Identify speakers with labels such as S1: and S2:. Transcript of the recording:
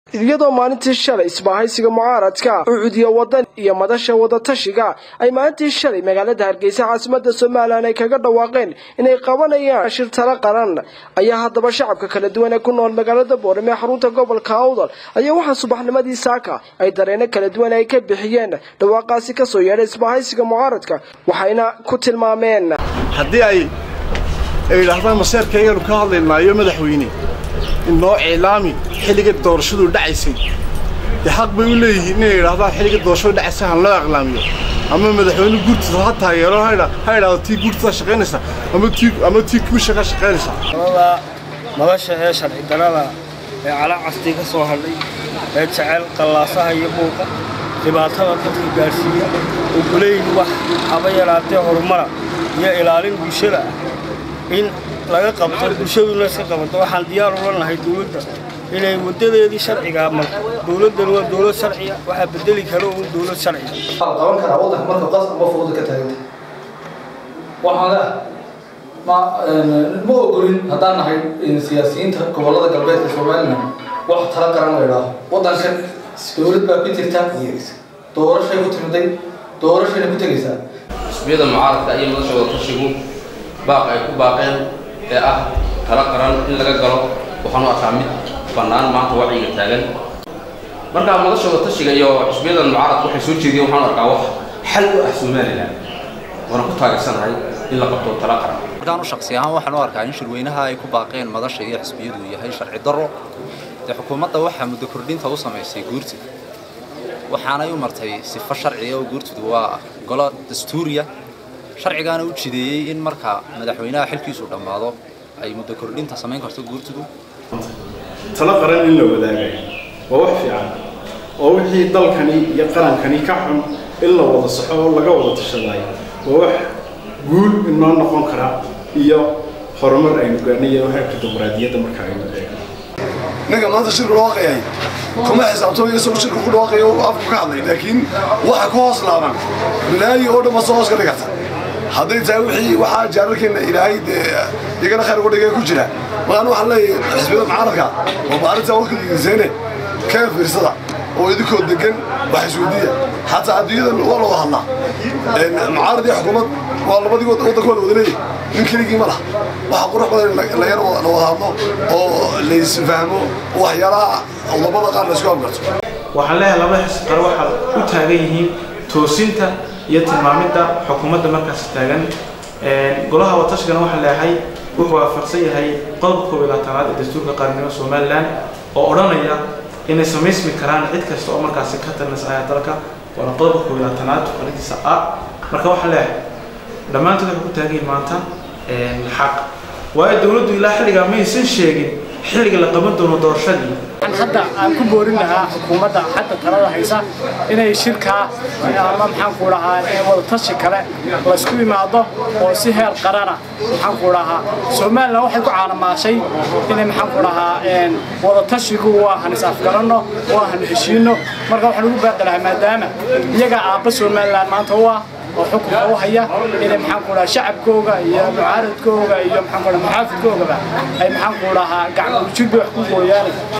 S1: iyadoo maalintii shalay isbahaysiga mucaaradka ucudiya wadan iyo madasha wadatashiga ay maalintii shalay magaalada hargeysa caasimada somalilan ay kaga dhawaaqeen inay qabanayaan shir tala qaran ayaa haddaba shacabka kala duwan ee ku nool magaalada boorame ee xarunta gobolka awdal ayaa waxaa subaxnimadii saaka ay dareeno kala duwan ay ka bixiyeen dhawaaqaasi kasoo yeedhay isbahaysiga mucaaradka waxayna ku tilmaameen
S2: haddii ay yidhaahdaan maseerkayganu ka hadlaynaayo madaxweyne inoo cilaami xilliga doorashadu dhacaysay dee xaq bay u leeyihiin inay yidhahdaan xilliga doorashadu dhacaysay han loo aqlaamiyo ama madaxweyne guurtida ha taageero ha idhaahdo tii guurtada shaqaynaysa ama tii guusha ka shaqaynaysa
S3: nolosha ee sharci darada ee calacastii ka soo hadhay ee jecel qallaasaha iyo buuqa dhibaatada dadka gaadhsiiya ogolayn wax haba yaraatee horumara iyo ilaalin bulshada ah in laga qabto bulshaduna iska qabato waxaan diyaar ula nahay dowladda inay wadadeedii sharcigaa marto dowladdan waa dowlad sharciya waxaa bedeli kara uun dowlad sharciya
S4: qaban karaa waddanka marka qas ama fooda ka taaganta waxaan leh ma ma ogolin haddaan nahay siyaasiyiinta gobollada galbeedka somalilan wax tala qaran la idhaaho waddankan dowlad baa ku jirta doorashay ku timiday doorashayna ku tegaysaa
S5: xisbiyada mucaaradka iyo madasha wadatashigu baaq ay ku baaqeen ee ah tala qaran in laga galo waxaanu arkaa mid bannaan maanta wacyiga taagan markaa madasha wadatashiga iyo xisbiyada mucaaradka waxay soo jeediyeen waxaanu arkaa wax xal u ah somalilan waana ku taageersanahay in la qabto tala qaran
S6: markaan u shaksi ahaan waxaan u arkaa in shirweynaha ay ku baaqeen madasha iyo xisbiyadu yahay sharci darro dee xukuumadda waxaa muddo kordhinta u samaysay guurti waxaanay u martay sifo sharciga oo guurtidu waa golo dastuuriya sharcigaana u jideeyey in marka madaxweynaha xilkiisu dhammaado ay muddo kordhinta samayn karto guurtidu
S2: talo qaran in la wadaagay waa wax fiican oo wixii dalkani iyo qarankani ka xun in la wada saxo oo laga wada tashadaay waa wax guul inoo noqon kara iyo horumar aynu gaarnay heerka dimuqraadiyadda marka aynu eegno
S7: ninka maanta shirku dhawaaqayay kuma xisaabtamo isagoo shirku ku dhawaaqaya oo afku ka hadlay laakiin waxa ku hoos laaban balaayi oo dhan ma soo hoos ka dhigata hadday tahay wixii waxaa jaararkeena ilaahay dee iyagana khayr uga dhigay ku jira markaan waxaan leeyahay xisbiyada mucaaradka oo maalinta waktigiiseene kee fiirsada oo idinkoo degan wax isweydiiya xataa adduunyada waa loo hadlaa mucaarad iyo xukuumad waa labadii waddankooda wada leeyahay nin keligii ma laha waxaa qurux badan la yar la wada hadlo oo laysfahmo oo waxyaalaha labada qaar laysku afgarto
S8: waxaan leeyahay labada xisb qare waxaad u taagan yihiin toosinta iyo tilmaamidda xukuumadda markaas taagan golaha watashigana waxaan leeyahay wuxuu waafaqsan yahay qodobka koob iyo labaatanaad ee dastuurka qaranimo somalilan oo odhanaya inay samaysmi karaan cid kasta oo markaasi ka talinaysa ayaa dalka waana qodobka koob iyo labaatanaad farintiisa a marka waxaan leeyahay dhammaantood waxay ku taagan yihiin maanta xaq waayo dowladdu ilaa xilligaa maysan sheegin xilliga la qaban doono doorashadii
S9: hadda aan ku boorin lahaa xukuumadda hadda talada haysa inay shirkaa ama maxaan ku dhahaa wadatashi kale laysku imaado oo si heer qarana maxaan ku dhahaa somalilan waxay ku caalamaashay inay maxaan ku dhahaa wadatashigu waa han is afgaranno waa han heshiino marka waxaan ugu baaqi lahaa maadaama iyaga aabba somalilan maanta u ah oo xukunka u haya inay maxaan ku dhahaa shacabkooga iyo mucaaradkooga iyo maxaan ku dhahaa muxaafidkoogaba ay maxaan ku dhahaa gacmo ujirba wax ku gooyaan